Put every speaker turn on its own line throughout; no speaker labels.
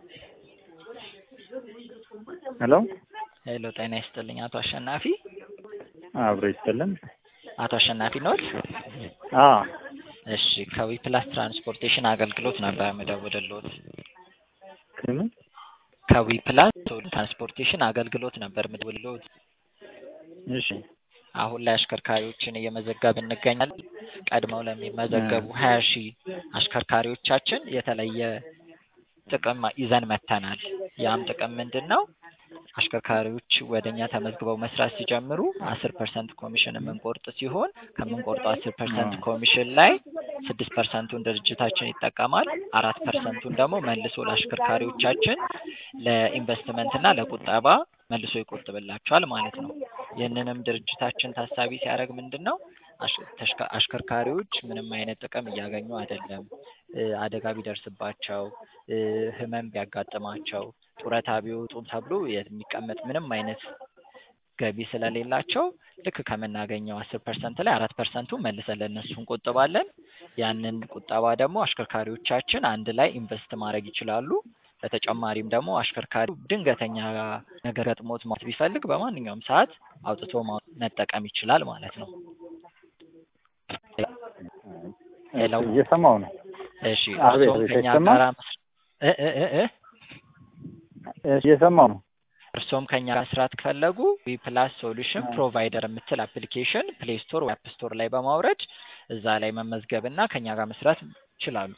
ሄሎ
ሄሎ ጤና ይስጥልኝ አቶ አሸናፊ
አብሮ ይስጥልን።
አቶ አሸናፊ ኖት?
አዎ
እሺ ከዊ ፕላስ ትራንስፖርቴሽን አገልግሎት ነበር የምደውልልዎት።
ከምን
ከዊ ፕላስ ትራንስፖርቴሽን አገልግሎት ነበር የምደውልልዎት።
እሺ
አሁን ላይ አሽከርካሪዎችን እየመዘገብን እንገኛለን። ቀድመው ለሚመዘገቡ ሀያ ሺህ አሽከርካሪዎቻችን የተለየ ጥቅም ይዘን መጥተናል። ያም ጥቅም ምንድን ነው? አሽከርካሪዎች ወደ እኛ ተመዝግበው መስራት ሲጀምሩ አስር ፐርሰንት ኮሚሽን የምንቆርጥ ሲሆን ከምንቆርጠው አስር ፐርሰንት ኮሚሽን ላይ ስድስት ፐርሰንቱን ድርጅታችን ይጠቀማል። አራት ፐርሰንቱን ደግሞ መልሶ ለአሽከርካሪዎቻችን ለኢንቨስትመንት እና ለቁጠባ መልሶ ይቆጥብላቸዋል ማለት ነው። ይህንንም ድርጅታችን ታሳቢ ሲያደርግ ምንድን ነው አሽከርካሪዎች ምንም አይነት ጥቅም እያገኙ አይደለም። አደጋ ቢደርስባቸው፣ ህመም ቢያጋጥማቸው፣ ጡረታ ቢወጡም ተብሎ የሚቀመጥ ምንም አይነት ገቢ ስለሌላቸው ልክ ከምናገኘው አስር ፐርሰንት ላይ አራት ፐርሰንቱን መልሰን ለእነሱ እንቆጥባለን። ያንን ቁጠባ ደግሞ አሽከርካሪዎቻችን አንድ ላይ ኢንቨስት ማድረግ ይችላሉ። በተጨማሪም ደግሞ አሽከርካሪ ድንገተኛ ነገር ገጥሞት ማውጣት ቢፈልግ በማንኛውም ሰዓት አውጥቶ መጠቀም ይችላል ማለት ነው። ሄሎ
እየሰማው ነው።
እሺ
አቤት፣
እርስዎም
አቤት፣
ከኛ
አይሰማም?
ጋር መስ- እ እ እ እ
እየሰማው ነው።
እርስዎም ከኛ ጋር መስራት ከፈለጉ ዊ ፕላስ ሶሉሽን ፕሮቫይደር የምትል አፕሊኬሽን ፕሌይ ስቶር ወይ አፕ ስቶር ላይ በማውረድ እዛ ላይ መመዝገብ እና ከኛ ጋር መስራት ይችላሉ።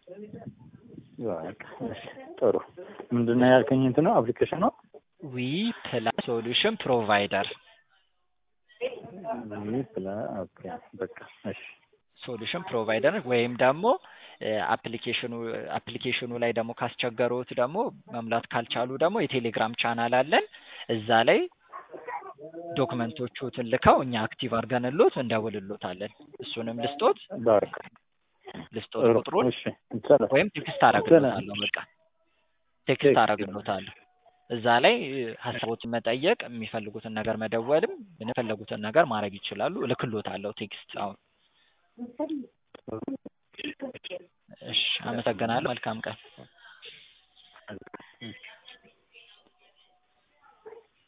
በቃ እሺ፣ ጥሩ ምንድን ነው ያልከኝ? እንትን ነው አፕሊኬሽን ነው
ዊ ፕላስ ሶሉሽን ፕሮቫይደር
ስለ ኦኬ፣ በቃ እሺ፣
ሶሉሽን ፕሮቫይደር ወይም ደግሞ አፕሊኬሽኑ አፕሊኬሽኑ ላይ ደግሞ ካስቸገሩት ደግሞ መሙላት ካልቻሉ ደግሞ የቴሌግራም ቻናል አለን። እዛ ላይ ዶክመንቶቹትን ልከው እኛ አክቲቭ አድርገንሎት እንደውልሎታለን። እሱንም ልስጦት
በቃ
ልስጦት
ጥሩ
ቁጥሩን
እሺ፣ ይቻላል።
ወይም ቴክስት አደርግሎታለሁ። በቃ ቴክስት አደርግሎታለሁ። እዛ ላይ ሀሳቦትን መጠየቅ የሚፈልጉትን ነገር መደወልም የፈለጉትን ነገር ማድረግ ይችላሉ። እልክሎታለሁ ቴክስት አሁን። እሺ፣ አመሰግናለሁ። መልካም ቀን።